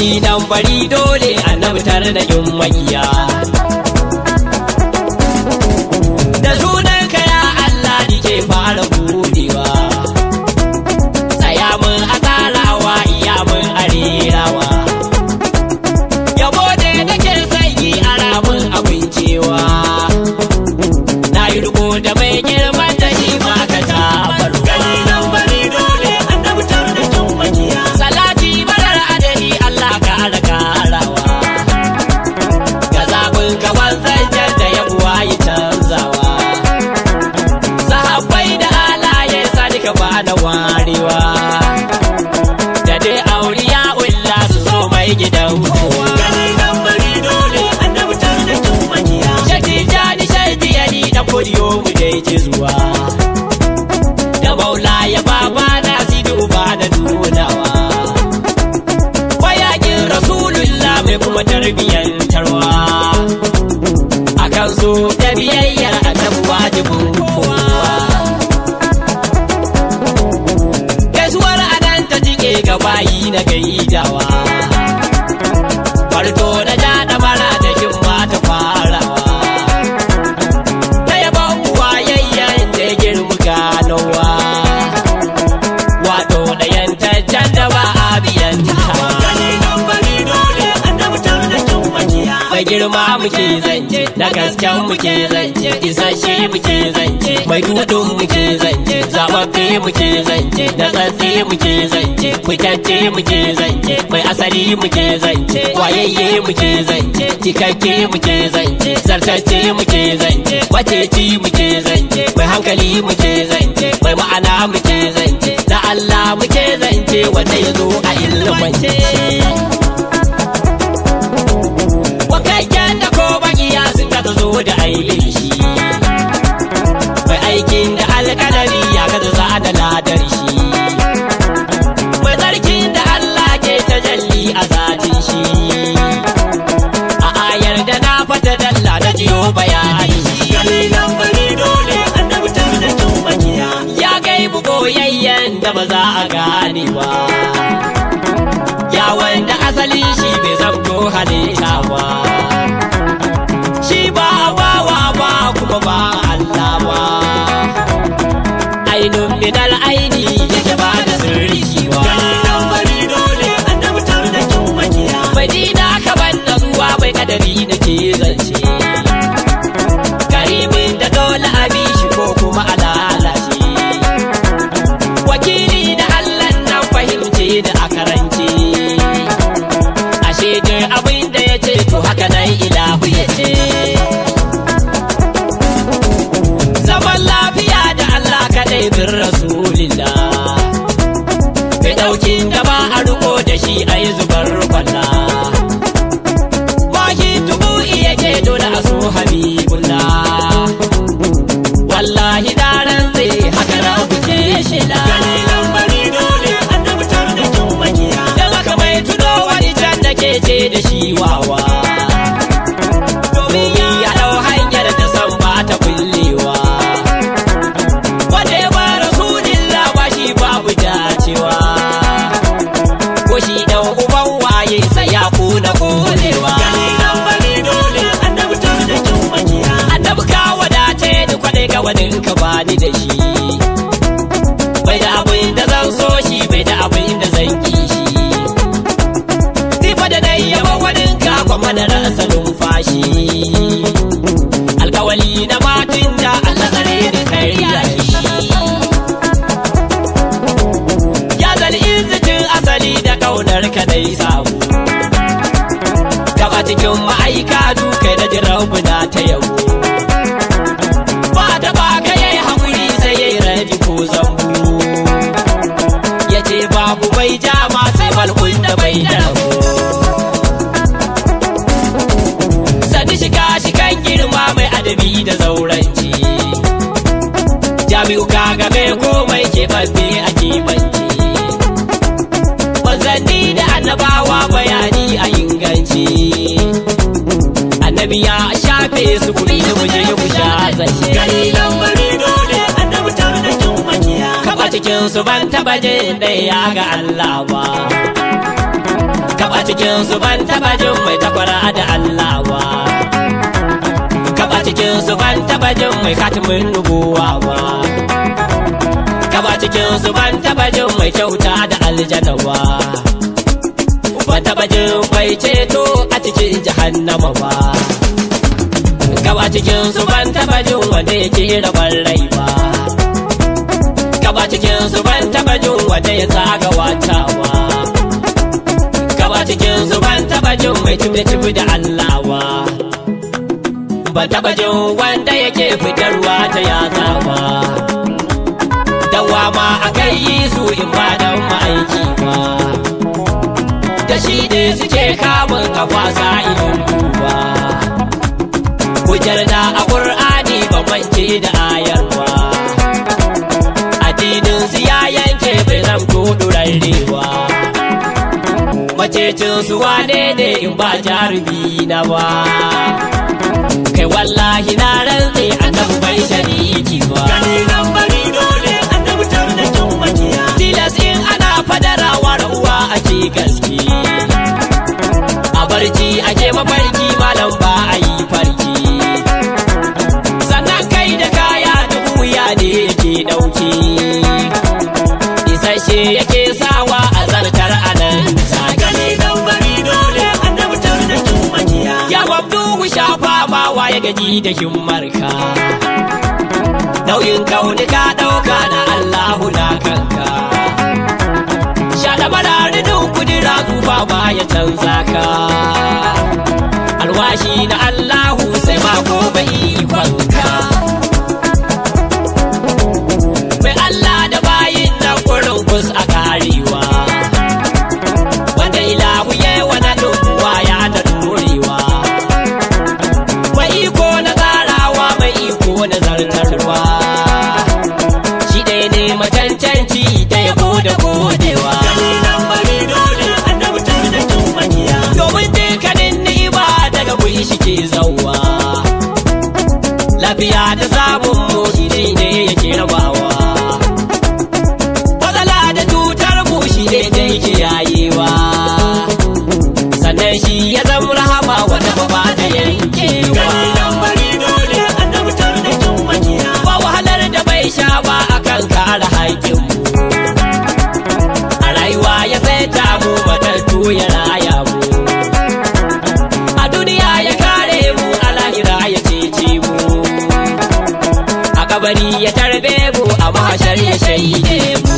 gani nan bari dole annabi tare da yin makiya da sunan ka ya Allah nike fara budewa tsaya mun a tsarawa iya mun a rerawa yabo da nake sanyi a ramin abincewa na yi riko da mai girman da shi ma ka tabarwa Gani nan bari dole annabi tare da kin makiya. salati marar adadi Allah ka ara karawa ga zaɓin ka wanzan da ya buwa yi canzawa sahabbai da alaye sani ka ba da warewa da dai auriya ulla su zo mai gidan kowa Gani nan bari dole annabi tare da kin makiya. Shati jani shati yadi da kodiyo mu dai ci zuwa da maula ya baba na sidu ba da nunawa mayakin rasulullah mai kuma tarbiyyantarwa akan so da biyayyar annabi wajibin kowa gaisuwar adan ta jike ga bayi na gaidawa farto na ja da mara da himma ta farawa ta yaban wayayyen da ya girma ganowa wato da yantaccen da ba a biyan tawa Gani nan bari dole annabi tare da kin makiya. mai girma muke zance da gasken muke zance isasshe muke zance mai dudun muke zance zababbe muke zance da tsatsi muke zance fitacce muke zance mai asali muke zance wayayye muke zance cikakke muke zance zartacce muke zance waceci muke zance mai hankali muke zance mai ma'ana muke zance da Allah muke zance wanda ya zo a ilmance wakakken da ko bakiya sun ka zo da aibin shi mai aikin da alkalari ya gaza za da ladar shi mai tsarkin da Allah ke tajalli a zatin shi a ayar da na fata dalla na jiyo bayani Gani nan bari dole annabi tare da kin makiya. ya gaibu boyayyen da ba za a gane ba ya wanda asalin shi bai zamto halitta ba shi ba bawa ba kuma ba Allah ba ainun minal aini yake ba da sirri shi ba Gani nan bari dole annabi tare da kin makiya. Madina ka ban da ruwa bai kadari da ke zance Karimin da dole a bi shi ko kuma a lalace Wakili da Allah nan fahimce da a karance Ashe dai abin da ya ce to haka nan ilahu ya ce Zaman lafiya da Allah kaɗai bin Rasulillah Bai ɗaukin da ba a riko da shi a yi zubar kwalla. Wahi tubu iya ke dole a so habibullah. Wallahi daren zai haka na kuce shila. Gani nan bari dole annabi tare da kin makiya. Don haka mai tuno wani can da ke ce da shi wawa. Domin ya ɗau hanyar da san ba ta kullewa. Wanda ya ba Rasulillah ba shi babu dacewa. ko shi dan uban waye sai ya kuna kolewa Gani nan bari dole annabi tare da kin makiya. annabi ka wadace ni kwadai ga wadin ka bani da shi bai da abin da zan so shi bai da abin da zan ki shi ni fa da dai yaba wadin ka kuma da rasa numfashi alkawali na matin da Allah tsare ni kariya shi ya zal izzitin asali da kaunar ka dai samu gaba cikin ma'aika dukai da jirabu na ta yabo ba da ba ka yayi haƙuri sai yayi raji ko zambu ya ce babu mai jama sai malkun da bai da rabo sani shiga shikan girma mai adabi da zauranci jami'u kaga mai komai keɓaɓɓe a keɓance manzanni da annabawa bayani a inganci annabi ya shafe su kuɗi da muje ku sha zance Gani nan bari dole annabi tare da kin makiya. kaba cikin su ban taba jin ɗaya ga Allah ba Kaba cikin su ban taba jin mai takwara da Allah ba Kaba cikin su ban taba jin mai katimin nubuwa ba Kaba cikin su ban taba jin mai kyauta da aljanna ba Ban taba jin mai ceto a cikin jahannama ba Kaba cikin su ban taba jin wanda yake rabar rai ba Kaba cikin su ban taba jin wanda ya tsaga watawa Kaba cikin su ban taba jin mai tibi da Allah ba Ban taba jin wanda yake fitarwa ta yatsa ba Dawa ma a kai yi su in ba dan ma'aiki ba Da shi ne suke kamun kafa sa'ilin duba Hujjar da a ƙur'ani ba mance da ayar ba Addinin su ya yanke bai zamto ɗurarrewa Macecin su wane ne in ba jarumi na ba Kai wallahi na rantse annabi bai shariki ba Gani nan bari dole annabi tarnakin makiya. Tilas in ana fadarawa uwa ake gaske A barci ake mafarki malam ba a yi farki Sannan kai da kaya da wuya ne yake ɗauke Isasshe yake sawa a zartar anan take Gani nan bari dole annabi tarnakin makiya. Ya mabduhu shafa ma waye gaji da himmarka Nauyin kauni ka ɗauka na Allahu na kanka Shaɗa mararidin kudura zuba ma ya canza ka Alwashi na Allahu sai ma gobe ikonka Mai Allah da bayin na kurin kus a karewa Wanda ilahu yawa na ɗunkuwa ya da ɗorewa mai iko na tsarawa mai iko na zartarwa shi ɗaya ne macancanci da yabo da godewa Gani nan bari dole annabi tarnakin makiya. domin dukkanin ni'ima daga guri shi ke zauwa lafiya da samun mu shi ne yake rabawa matsala da cutar mu shi ne da yake yayewa sannan shi ya zama rahama wanda ba ba da yankewa Gani nan bari dole annabi tarnakin makiya. ba wahalar da bai sha ba akan kare haƙƙinmu a rayuwa ya saita mu matattu ya raya mu a duniya ya kare mu a lahira ya cece mu a kabari ya tarbe mu a mahashar ya shaide mu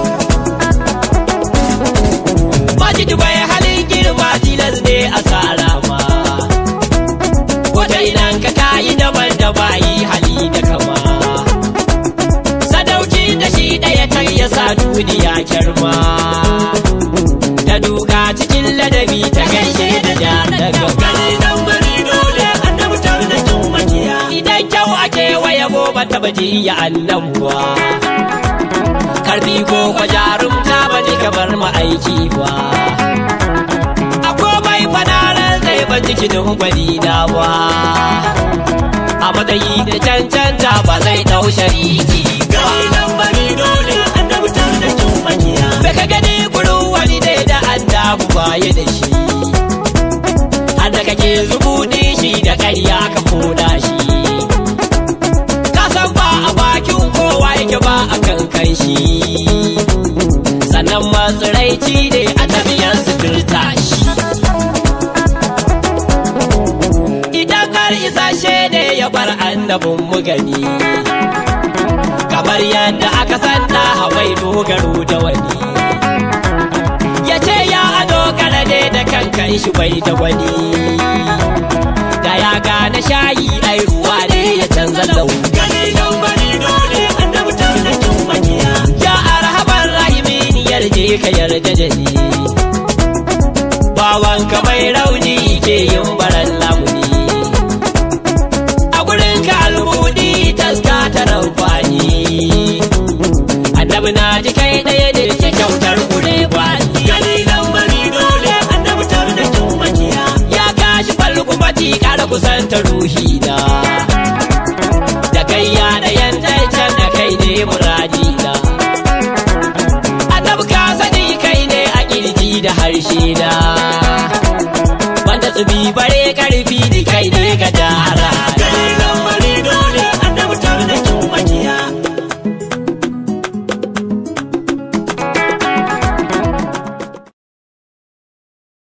Majid bai halin girma tilas ne a tsara ma Wata idan ka kayi daban da bayi hali da kama Sadauki da shi ɗaya kan ya sa duniya kyarma Ta duka cikin ladabi ta gaishe da ja da gaba Gani nan bari dole annabi tarnakin makiya. Idan kyau ake waya ba taba ji ya annabuwa Karfi ko kwa jarumta ba ni kamar ma'aiki ba A komai fanarar zai ban jikinin gwani na ba A matsayi da cancanta ba zai ɗau shariki ba Gani nan bari dole annabi tarnakin makiya. Bai ka gani gurin wani dai da annabu baya da shi Har da kake zubuɗi shi da ƙarya ka koda shi Ka san ba a bakin kowa yake ba a kan kan shi Sannan matsiraici ne a tafiyar suturta shi Idan har isa ne ya bar annabin mu gani Kamar yadda aka san da hawai dogaro da wani ya ce ya ado ne da kankan shi bai da wani da ya gane shayi ai ruwa ne ya canza launi Gani nan bari dole annabi tarnakin makiya. ya arhaban rahimin yarje ka yarda da ni